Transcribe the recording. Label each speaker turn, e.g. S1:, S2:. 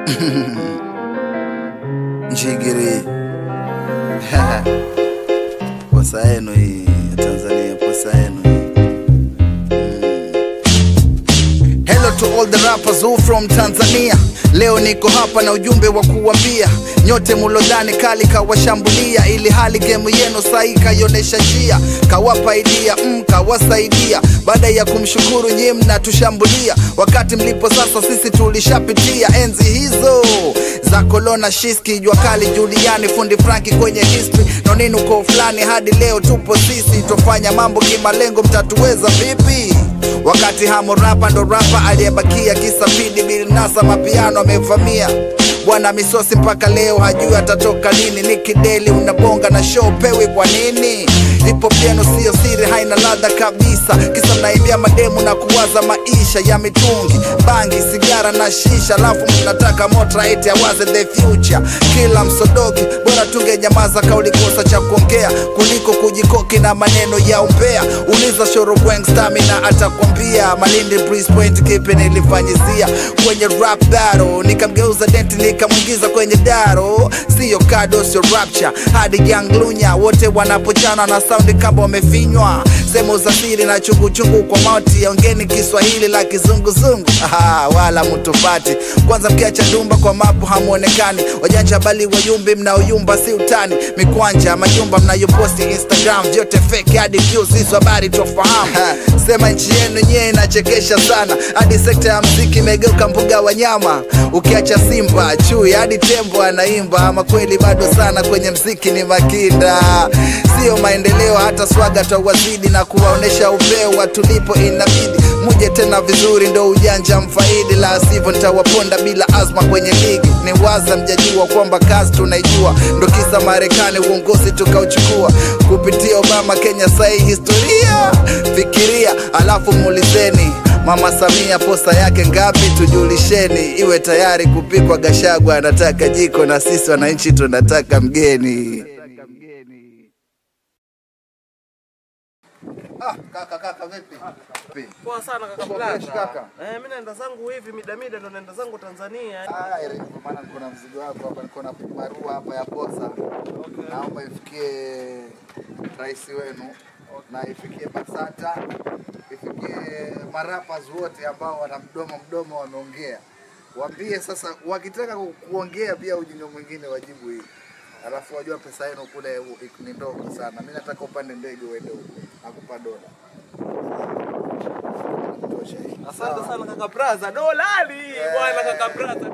S1: Njigiri posa yenu hii ya Tanzania, posa yenu hii Hello to all the rappers who from Tanzania. Leo niko hapa na ujumbe wa kuwambia nyote mulodhani kali kawashambulia, ili hali gemu yenu sahi kaionesha njia, kawapa idea mm, kawasaidia. Baada ya kumshukuru nyie mnatushambulia, wakati mlipo sasa sisi tulishapitia enzi hizo za kolona shiski, jua kali Juliani, fundi Franki kwenye history nonini uko fulani, hadi leo tupo sisi, tofanya mambo kimalengo, mtatuweza vipi? wakati hamo rapa ndo rapa aliyebakia kisa pidi bilnasa mapiano amevamia bwana misosi mpaka leo hajui atatoka lini nikideli unabonga na show pewi kwa nini ipo piano siyo siri haina ladha kabisa kisa mnaimbia mademu na kuwaza maisha ya mitungi bangi sigara na shisha alafu mnataka motra eti awaze the future kila msodoki bora tungenyamaza kaulikosa cha kuongea kuliko kujikoki na maneno ya umbea uliza shorobweng stamina atakwambia malindi breeze point kipi nilifanyizia kwenye rap battle nikamgeuza denti nikamwingiza kwenye daro siyo kado sio rapture hadi young lunya wote wanapochana na saundi kama wamefinywa sehemu za siri na chunguchungu kwa mauti ongeni kiswahili la kizunguzungu Aha, wala mtupati kwanza mkiacha dumba kwa mapu hamuonekani wajanja bali wayumbi mnaoyumba si utani mikwanja majumba mnayoposti instagram vyote fake hadi views hizo habari tofahamu sema nchi yenu nyewe inachekesha sana hadi sekta ya mziki imegeuka mbuga wanyama ukiacha simba chui hadi tembo anaimba ama kweli bado sana kwenye mziki ni makinda sio maendeleo hata swaga tawazidi na kuwaonesha upeo wa tulipo inabidi muje tena vizuri ndo ujanja mfaidi la sivyo nitawaponda bila azma kwenye ligi ni waza mjajua kwamba kazi tunaijua ndo kisa marekani uongozi tukauchukua kupitia obama kenya sahii historia fikiria alafu muulizeni Mama Samia posa yake ngapi? Tujulisheni, iwe tayari kupikwa. Gashagwa anataka jiko na sisi wananchi tunataka mgeni. Ah, kaka kaka vipi? Vipi?
S2: Poa sana kaka
S1: Uko
S2: Blaza.
S1: fresh kaka?
S2: Eh, mimi naenda zangu hivi mida mida ndo naenda zangu Tanzania.
S1: Ah, ile kwa maana niko na mzigo wako hapa, niko na barua hapa ya posa. Naomba ifikie rais wenu na ifikie BASATA, ifikie marapas wote ambao wana mdomo mdomo wameongea. Waambie sasa, wakitaka ku- kuongea pia ujinga mwingine wajibu hii. Alafu wajua pesa yenu kule u- ni ndogo sana. Mimi nataka upande ndege uende huko, nakupa dola. Tosha hii.
S2: Asante sana kaka Braza. Dolali. Bwana kaka Braza.